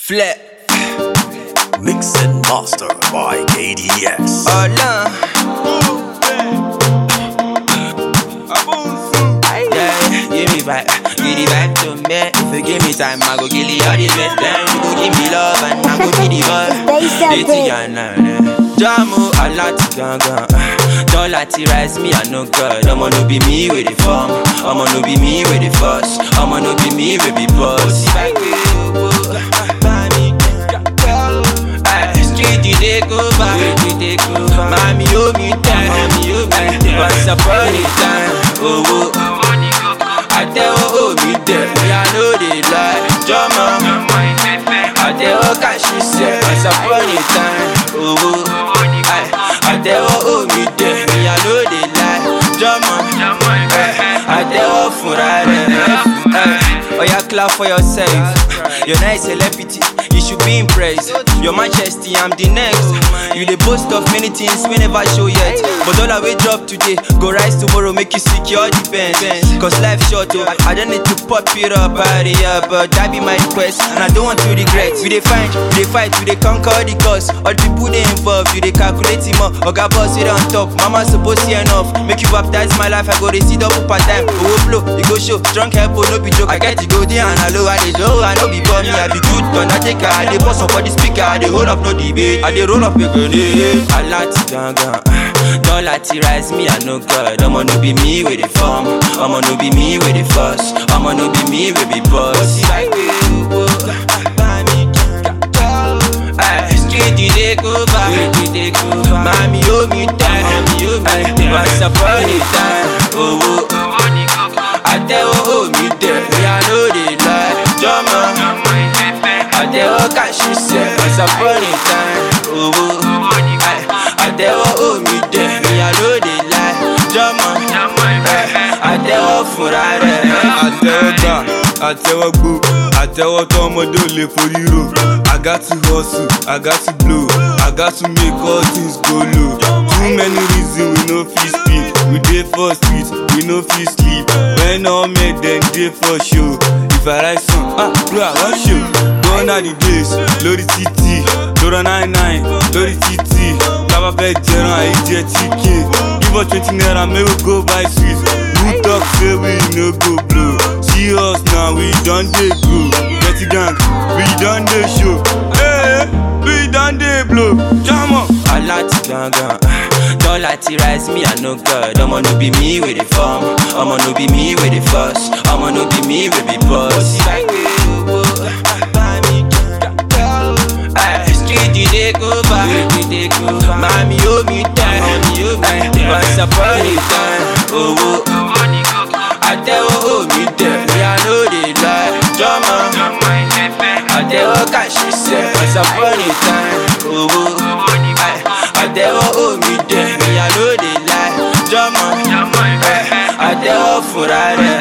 Flip. Mix and master by KDS. Hola. Yeah, give me back, give it back to me. If you give me time, I go kill you all the best. Then you go give me love and I go be the boy. They said Dirty it. and nah, Jamu alati gangan. Dollar ti rise me, I no God. I'ma no be me with the form. I'ma no be me with the fuss. I'ma no be me with the boss. If I go, buy me, Ay, Street you take over, street you take over. Mami owe me time, mami owe me time. Once upon a time, oh oh. Àtẹ̀wọ́ omi dẹ̀, ìyá ló dé láì jọmọ. Àtẹ̀wọ́ kàṣí sẹ̀, once upon a time, oh oh. Ay, Àtẹ̀wọ́ omi dẹ̀, ìyá ló dé láì jọmọ. Ay, Àtẹ̀wọ́ fúnra rẹ̀. Ay, Oya clap for yourself. You're not a celebrity, you should be impressed. You're Manchester, I'm the next. You the boast of many things we never show yet. But all I will drop today, go rise tomorrow, make you secure defense. Cause life short, oh, I don't need to pop it up, party up, but that be my request. And I don't want to regret. We they find, we they fight, we they conquer the cause. All the people they involved, you they calculate him up. Oga boss, it on top. Mama supposed to enough. Make you baptize my life, I go to see double part time. Oh, flow, you go show. Drunk help, oh, no be joke. I get to go there and I low, I they show. I know be me, I be good, undertaker. I they boss up for the speaker, I they hold up no debate. I they roll up a grenade. I like to gangan. Dollar ti rise me, I no God. I'ma no be me with the form. I'ma no be me with the fuss. I'ma no be me with the boss. If I go, buy me, Ay, Street you take over, street you take over. Mami owe me time, mami owe me time. Once upon a time, oh oh. Àtẹ̀wọ́ omi dẹ̀, ìyá ló dé láì jọmọ. Àtẹ̀wọ́ kàṣí sẹ̀, once upon a time, oh oh. Ay, Àtẹ̀wọ́ omi dẹ̀, ìyá ló dé láì jọmọ. Ay, Àtẹ̀wọ́ fúnra rẹ̀. àtẹwọ́ gbà àtẹwọ́ gbó àtẹwọ́ tó ọmọdé ò lè forí rò I got to hustle, I got to blow, I got to make all things go low. Too many reasons we no fit speak, we dey for street, we no fit sleep. When all men dem dey for show, if I write song, ah bro I wan show. Gone are the days, lórí títì, lọ́rọ̀ nine nine, lórí títì. Tábà fẹ́ jẹran àyè jẹ chicken, give us twenty naira make we go buy sweet. Who talk say we no go blow? See us now, we don dey go. Dirty gang, we don dey show. Hey, we don dey blow. Jam up. Alati gangan. Dollar ti rise me, I no God. I'ma no be me with the form. I'ma no be me with the fuss. I'ma no be me with the boss. If I go, buy me, Ay, Street you take over, street you take over. Mami owe me time, mami owe me time. Once upon a time, oh oh. Àtẹ̀wọ́ omi dẹ̀, ìyá ló dé láì jọmọ. Àtẹ̀wọ́ kàṣí sẹ̀, once upon a time, oh oh. Ay, Àtẹ̀wọ́ omi dẹ̀, ìyá ló dé láì jọmọ. Ay, Àtẹ̀wọ́ fúnra rẹ̀.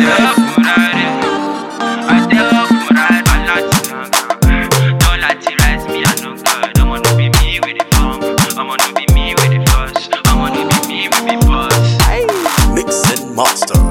Àtẹ̀wọ́ fúnra rẹ̀. Aláti gangan. Dọ́là ti rise me, I no God. Ọmọ no be me with the form. Ọmọ no be me with the fuss. Ọmọ no be me with the boss. Mix and master